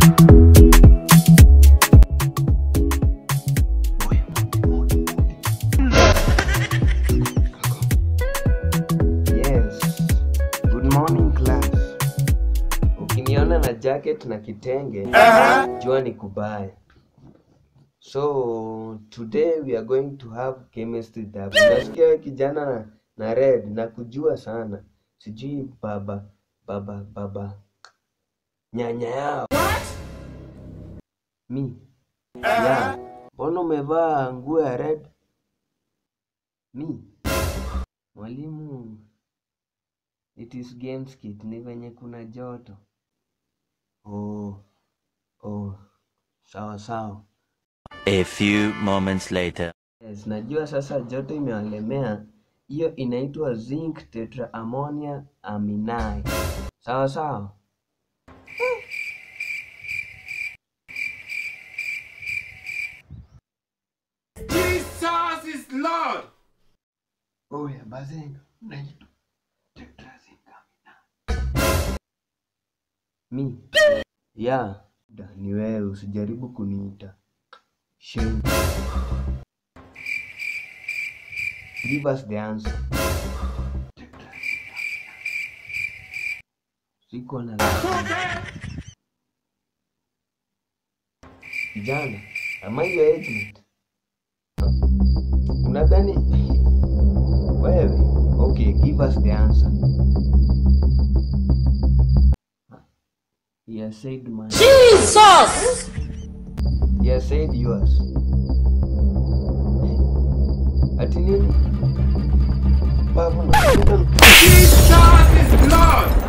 Yes. Good morning class. Ukiniona na jacket na kitenge, jua ni kubaya. So today we are going to have chemistry lab. Nasikia wewe kijana na, na red na kujua sana. Sijui baba baba baba nyanya yao. Mi. Ya. Mbona umevaa nguo ya red? Mi. Mwalimu, it is games kit, ni venye kuna joto. Oh, oh, sawa sawa. A few moments later. Yes, najua sasa joto imewalemea. Hiyo inaitwa zinc tetraammonium aminai. Sawa sawa. Jesus is Lord. Oh ya bazenga. Unaitwa tetrazinc aminai. Mi. Ya, da, ni wewe usijaribu kuniita. Shame. Give us the answer. Siko na la. Kijana, am I your age mate? Unadhani wewe? Okay, give us the answer. He has said mine. Jesus! He has said yours. Ati nini? Babu na Jesus is Lord.